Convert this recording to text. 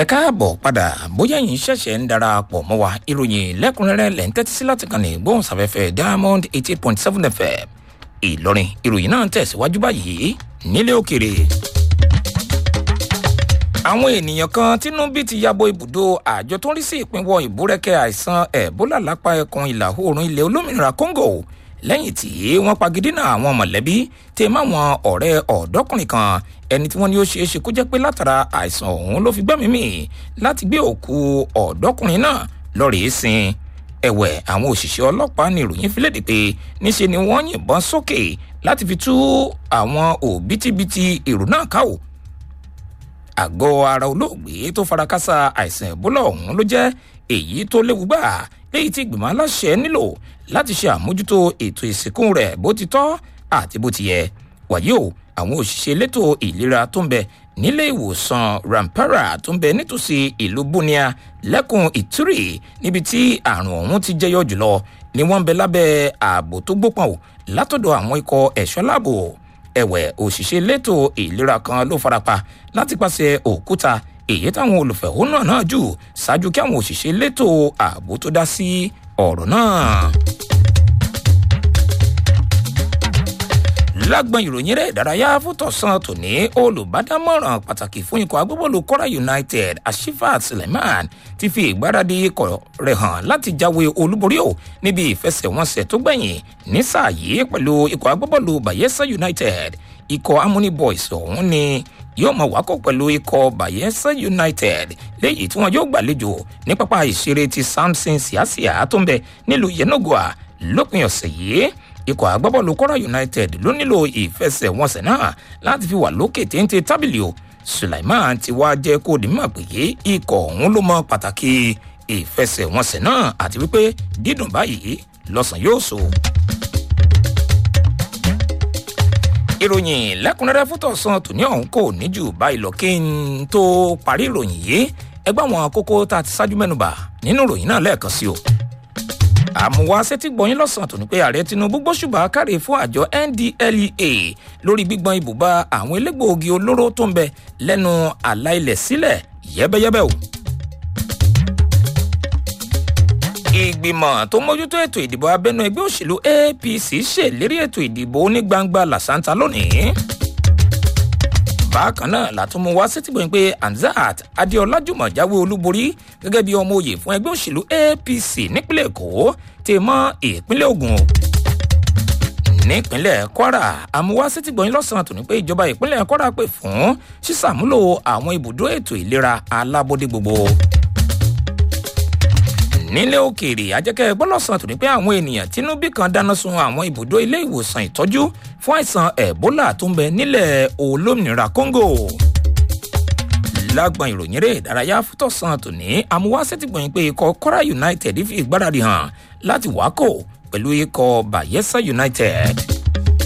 ẹ káàbọ̀ padà bóyá yìí ṣẹ̀ṣẹ̀ ń darapọ̀ mọ́ wa ìròyìn lẹ́kùnrẹ́rẹ́ lẹ́ ń tẹ́tí sí láti kàn ní gbóhùnsáfẹ́fẹ́ diamond eighty point seven fm ìlọrin ìròyìn náà ń tẹ̀síwájú báyìí nílé òkèrè. àwọn ènìyàn kan tínú bí ti yabo ibùdó àjọ tó ń rí sí ìpínwọ́ ìbúrẹ́kẹ́ àìsàn ẹ̀bólà lápá ẹkùn ìlà oòrùn ilẹ̀ olómìnira congo lẹ́yìn tí wọ́n pagidínà àwọn mọ̀lẹ́bí tẹ máwọn ọ̀rẹ́ ọ̀dọ́kùnrin kan ẹni tí wọ́n ní ó ṣeé ṣe kó jẹ́ pé látara àìsàn ọ̀hún ló fi gbẹ́mìí mì láti gbé òkú ọ̀dọ́kùnrin náà lọ́ọ̀rẹ́ sin ẹ̀wẹ̀ àwọn òṣìṣẹ́ ọlọ́pàá ní ìròyìn fi léde pé níṣe ni wọ́n yìnbọn sókè láti fi tú àwọn òbítíbitì èrò náà ká o àgọ́ ara olóògbé tó farakásá àìsàn ẹ̀bólà ọ̀hún ló jẹ́ èyí tó léwu gbà léyìí tí ìgbìmọ̀ aláṣẹ nílò láti ṣe àmójútó ètò ìsìnkú rẹ̀ bó ti tọ́ àti bó ti yẹ wàyí o àwọn òṣìṣẹ́ elétò ìlera tó ń bẹ nílé ìwòsàn rampara tó ń bẹ nítòsí ìlú bunia lẹ́kùn ìtúrì níbi tí àrùn ọ̀hún ti jẹyọ jùlọ ni wọ́n ń bẹ lábẹ́ ààbò tó gbópọn o látọ̀dọ̀ àwọn ikọ̀ ẹ̀ṣọ́ láàbò ẹ̀wẹ̀ òṣìṣẹ́ elétò ìlera kan ló farapa láti pàṣẹ òkúta èyí táwọn olùfẹ̀hónú náà jù ṣáájú kí àwọn òṣìṣẹ́ elétò ààbò tó dá sí ọ̀rọ̀ náà. lágbọn ìròyìn rẹ̀ ìdárayá fótọ̀sán tòní olùbádámọ̀ràn pàtàkì fún ikọ̀ agbábọ́ọ̀lù kọ́ra united ashifat suleiman ti fi ìgbáradì ikọ̀ rẹ̀ hàn láti jáwé olúborí o níbi ìfẹsẹ̀wọnsẹ̀ tó gbẹ̀yìn ní sáà yìí pẹ̀lú ikọ̀ agbábọ́ọ̀lù bayelsa united ikọ̀ amúní boys ọ̀hún ni yóò mọ̀ wákò pẹ̀lú ikọ̀ bayelsa united léyìí tí wọn yóò gbàlejò ní pápá ìṣeré ti samson siasia tó ń bẹ nílùú yenagoa lópin ọ̀sẹ̀ yìí ikọ̀ agbábọ́ọ̀lù kọ́ra united ló nílò ìfẹsẹ̀wọnsẹ̀ náà láti fi wà lókè téńté tábìlì o sulaiman ti wá jẹ́ kó di mímọ̀ pé ikọ̀ ọ̀hún ló mọ pàtàkì ìfẹsẹ̀wọnsẹ̀ náà àti wípé dídùn báyìí lọ́sàn yóò so. ìròyìn lẹ́kùnrẹ́rẹ́ fótọ̀sán tòní ọ̀hún kò ní jù báyìí lọ kí n tó parí ìròyìn yìí ẹgbẹ́ àwọn kókó tá a ti ṣáájú mẹ́nuba nínú ìròyìn náà lẹ́ẹ̀kan sí o àmúwá sétí gbọ̀nyìn lọ́sàn-án tó ní pé ààrẹ tinubu gbóṣùbà káre fún àjọ ndlea lórí gbígbọn ibùba àwọn elégbòogi olóró tó ń bẹ lẹ́nu àlà ilẹ̀ sílẹ̀ yẹ́bẹ́yẹ́bẹ́ o. ìgbìmọ̀ tó mójútó ètò ìdìbò abẹ́nú ẹgbẹ́ òṣèlú apc ṣèlérí ètò ìdìbò onígbangba làṣántà lónìí bákan náà látún mú wá sétìgbọ̀n pé anzat adéọlá jùmọ̀ jáwé olúborí gẹ́gẹ́ bí ọmọ òye fún ẹgbẹ́ òṣèlú apc nípínlẹ̀ èkó tè mọ́ ìpínlẹ̀ ogun nípínlẹ̀ kwara àmúwá sétìgbọ̀n lọ́sàn-án tó ní pé ìjọba ìpínlẹ̀ kwara pè fún sísàmúlò àwọn ibùdó ètò ìlera alábọ́dé gbogbo nílé òkèèrè ajẹ́kẹ́ gbọ́lọ́sàn tó ní pé àwọn ènìyàn tínúbí kan dáná sun àwọn ibùdó ilé ìwòsàn ìtọ́jú fún àìsàn ebola tó ń bẹ nílẹ̀ olómìnira congo lágbọn ìròyìn rẹ̀ ìdárayá fútọ̀sán tòní amúwásẹ́tìgbọ̀nyìn pé ikọ̀ kora united fi ìgbáradì hàn láti wákò pẹ̀lú ikọ̀ bayelsa united